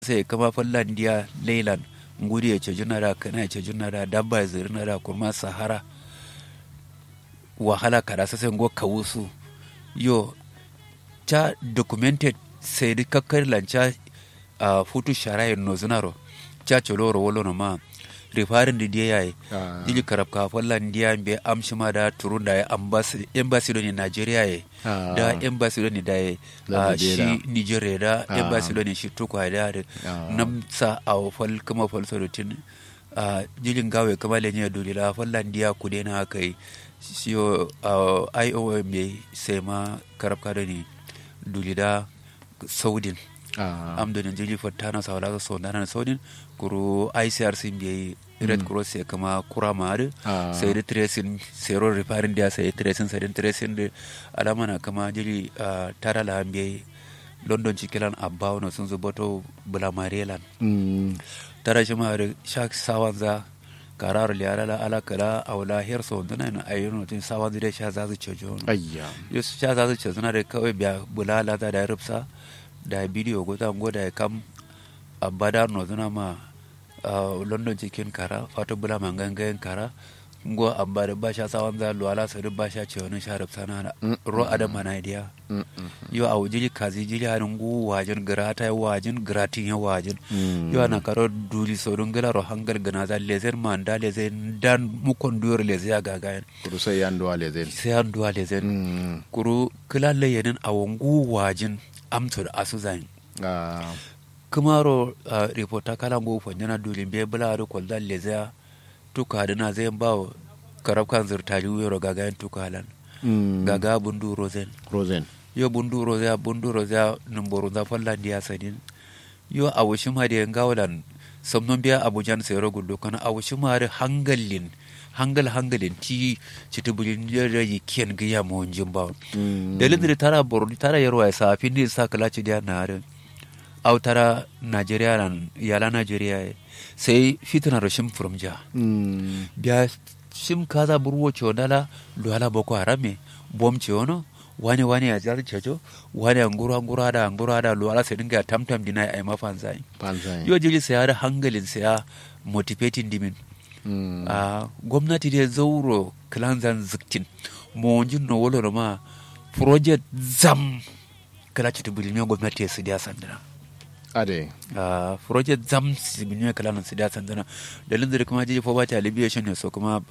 sai kama fallan dia leyland ngudi ya ce junara kana ya ce junara dabba ya ziri na da kurma sahara wahala kada sai ngo kawusu yo ta documented sai di kakkar lanca a futu sharayin no zunaro cha choloro wolo no ma rifarin da dia yayi Ah. dili karab ka fallan dia be amshi ma da turun da ya embassy embassy do ni Nigeria ye Ah. da embassy do ni da ye Da ah, shi Nigeria. Nigeria da Ah. embassy do ni shi to kwa da da Ah. nam sa a fal kuma fal so tin a jilin gawe kama le nya duli la fallan dia ku de na kai siyo a IOM me sai ma karab ka do ni duli da saudin Ah. am do jili fottana sawla so dana sodin kuru ICRC bi red cross ya kama kura mare Ah. sai da tracing zero repairing dia sai tracing sai da tracing da alama na kama jili ah, tara la bi london cikilan abba no sun zubato bula marelan Mm. tara shi ma da shak sawanza karar liyara la ala kala awla her so dana na ayyuno tin sawanza da sha zazu cejo Ayya. yus sha zazu cejo na da kawai biya bulala ta da rubsa da bidiyo go ta go da kam abada no zuna ma ah, london cikin kara fatu bula mangangayen kara ngo abba da ba sha sawanza luwala sa ba sha cewa ni sha rubsa na ro adam na idea Mm, mm. yo a wujili kazi jili harin gu wajin grata ya wajin gratin ya wajin Mm. yo ana karo duli so dun gila ro hangal gana za lezen man da lezen dan mukon duyar leze ya gagayen Kuru sai yan duwa le zai. sai an duwa lezen Mm. kuru kila leyenin a wangu wajin amso da asu zan Ah. kumaro uh, reporta kala ngu fanyana duli be bula ro kwalda leze ya tuka da na zai ba karab kan zurtali wuro gagayen tuka halan Mm. gaga bundu rozen Rosen. yo bunduro ya bunduro ya numboro za fallan dia sadin yo awushi ma da ngawlan somnon biya abujan sayro guldo kana awushi ma da hangalin hangal hangalin ti chitubulin ya yi kiyan giya mo jimba Mm. dalilin da tara boro tara yarwa ya sa fin sa kala ci dia na harin au tara Nigeria nan yala Nigeria sai fitina rashin furumja Mm. biya shim kaza burwo chodala luhala boko harame bom chono wani wani ya jar chejo wani angura angura da angura da luhala sai dinga tamtam dina ai mafanzai Panzai. yo jili sai har hangalin sai ya motivating dimin Mm. a gwamnati da zauro kilanzan ziktin monjin no wolo ma project zam kala ci tubulin gwamnati su dia sandana Ade. a project zam sibinyo kala nan sida sandana dalilin da kuma jiji poverty alleviation ne so kuma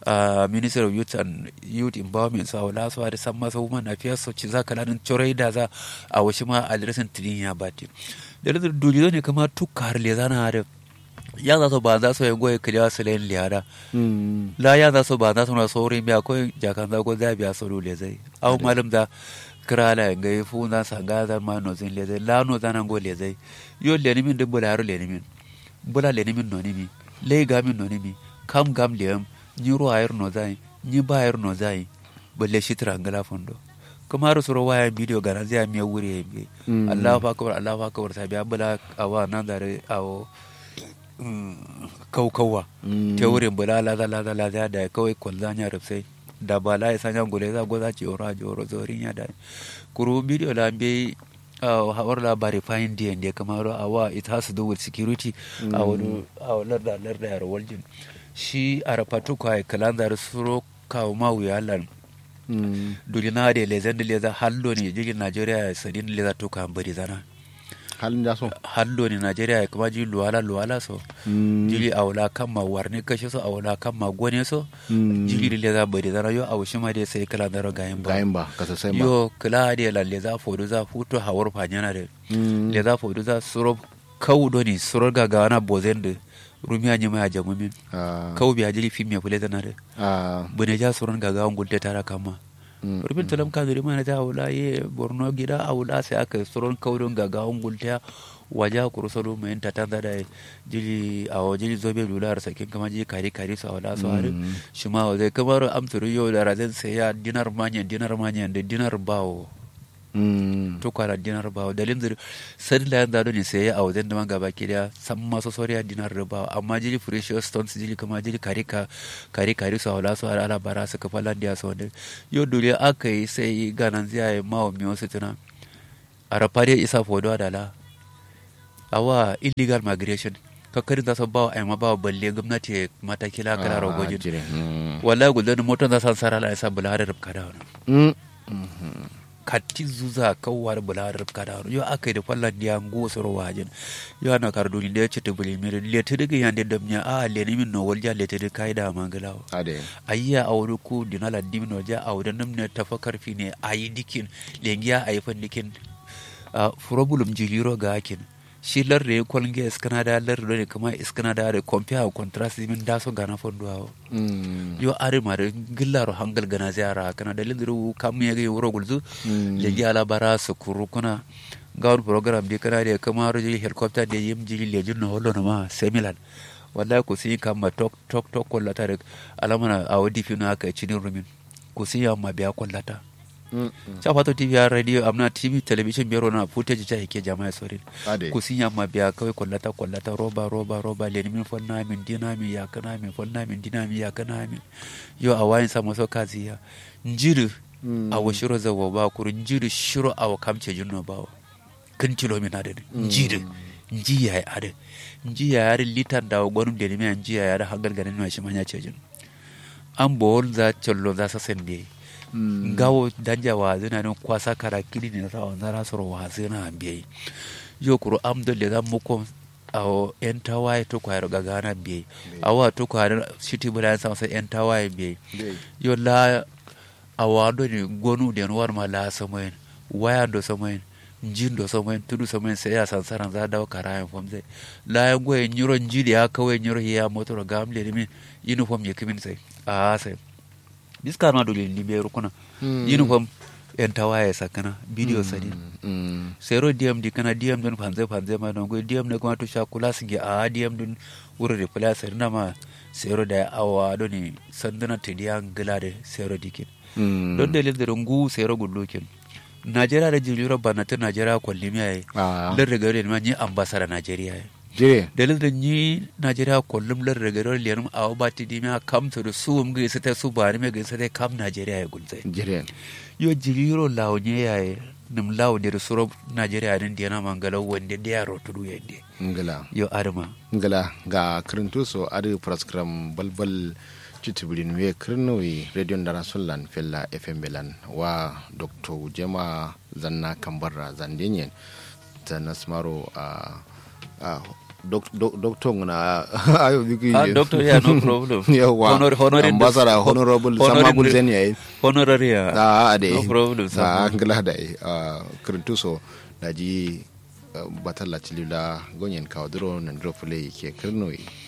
a minister of youth and youth empowerment so wala so da san masa woman affairs so ci za kala nan chorai da za a washi ma adresin tidin ya bati dalilin da duliyo ne kuma tukar le zana da ya za so ba za so ya goye kiliya su len liyara Mm. la ya za so ba za su na saurin biya ko jakan za ko za biya so dole zai au malam da krala ga fu na sa ga za ma no zin le zai la no zana go le zai yo le ni min de bula yaro le ni min bula le ni min no ni mi le ga min no ni mi kam gam le am ni ro ayar no zai ni ba ayar no zai balle shi trangala fondo kuma har suro waya bidiyo ga na zai mi wuri bi Mm. Allahu akbar Allahu akbar sa biya bula awa nan da awo kaukawa Mm. ta wurin bula laza laza laza da kawai kwalza nya rufsai da ba la isa nya gule za goza ci ora ji oro zorin ya da kuru bidiyo la be uh, hawar labari fayin diyan da kamar awa it has to do with security a wani a wani larda larda ya rawaljin shi a rafatu kwa kalan zar suro kawo ma wuya lan Mm. dulina da lezen da leza hallo ne jirgin najeriya ya sadin leza to kan bari zana Halin da so. hallo ne najeriya ya kuma ji luwala luwala so Mm. jili a wula kan ma warne kashe so a wula kan ma gone so Mm. jili le za bari zana yo a wushi ma dai sai kala daro gayin ba Gayin ba, kasa sai ba. yo kala da la le za fodu za futo hawar fanyana da Mm. le za fodu za suro kau doni suro ga ga wana bozen da rumiya nyima ya jamumin Ah. kau biya jili fim ya fule zana da Ah. bune ja suron ga ga gulte tara kama Mm. rubin talam ka zuri mana ta wula ye borno gida a wula sai aka suron kaudon ga ga gulte waja kurusalo mai ta tanda da jili a jili zobe lular sakin kama jili kari kari su a wala su hari Mm. shi ma wa zai kamar amsuru yau da razan sai ya dinar manyan dinar manyan da dinar bawo Mm. to kwara dinar bawo dalin zuri sadi la yanda ne sai ya a wajen da man gaba ki da san masu soriya dinar da bawo amma jili precious stones jili kama jili kari ka kari kari su a wala su hari ala bara su kafa landiya su wanda yau dole aka yi sai ganan zai yi mawa miyo su tuna a rafariya isa fodo da la awa illegal migration kakkarin za su ba wa ma ba wa balle gwamnati mataki la kala Ah, rogojin jire mm. wallahi gudan motar za san sara la isa bula da rubka da wani Mm. Mhm. katti zuza kawar bula da rubka da wani yo akai da fallan diya ngo soro wajin yo ana karduni da ya ci tubuli mere leti diga yande damnya a leni min no walja leti diga kai da mangalawa ade ayya a wuri ko dinala dimin waje a wurin nan ne tafa karfi ne a yi dikin lengiya a yi fan dikin a furobulum jiliro ga hakin shi larre ya kwalge iskana da larre ne kuma iskana da da kwamfiya a contrast min da so gana fondo awo Mm. yo are ma da gillaro hangal gana ziyara kana da lindiru kam ya ga wuro gulzu Mm. lengi ala bara su kuru kuna gawar program bi kana da kama roji helicopter da yim jili lejin na holo na ma semilan wallahi ku sin kama tok tok tok kollata da alamana a wadi fi na aka cinin rumin ku sin yamma biya kollata Mm. Mm. cha fato tv ya radio amna tv television biro na footage cha yake jama'a sorin ade ku sin yamma biya kawai kollata kollata roba roba roba leni min fonna min dina min ya kana min fonna min dina min ya kana min yo a wayin sa maso kaziya njiri Mm. a wa shiro zawo ba kuru njiri shiro a wa kamce jinno ba wa kin kilo min ade njiri nji ya yi ade nji ya yare litan da gwanum da nimi nji ya yare hangal ganin ma shi manya ce jin an bol za chollo za sa sende Mm. gawo danja wa zina ne kwasa kara kili ne sa wa zara soro wa zina ambe yo kuru am do le zam muko awo en tawaye to kwayar gagana biye awa to kwayar shiti bulan sa sa en tawaye biye Dai. yo la awado ni gonu den war ma la samoyen waya do samoyen njin do samoyen tudu samoyen sai ya sansaran za dawo karayan fam sai la ya goye nyiro njidi ya kawai nyiro ya motor gamle ni min uniform ya kimin sai a sai diska na dole ni be rukuna Mm. uniform en tawaye sakana video sadi Mm. sero dm di kana dm don fanze fanze ma don go dm ne kuma to sha kula singe a dm don wuro replace na ma sero da awa do ni sandana tidiyan gilade sero dikin Mm. don dalil da rungu sero gullukin najeriya da jiliro bana ta najeriya kwalli miya yi Ah. lar daga ma ni ambassador najeriya yi jire dalil da ni najeriya kullum lar daga rar liyanum a ba ti dimiya kam to da su um ga ta su ba ni me ga ta kam najeriya ya gulzai jire yo jiliro lawnye yaye nim lawdir suro najeriya din diana mangala wonde de yaro tudu yende ngala yo adama ngala ga kirintu so adi praskram balbal citibirin we kirnowi radio ndara sollan fella fm belan wa dr jema zanna kambarra zandenyen zanna smaro a a doctor ngana ayo bigi ah doctor yeah no problem yawa Honor- honorary- ambassador honorable honorary- sama gulzen yayi honorary ah. a ade no problem a sama ngala da kirintu so daji batalla cilila gonyen kawadro nan dro play ke kirnowi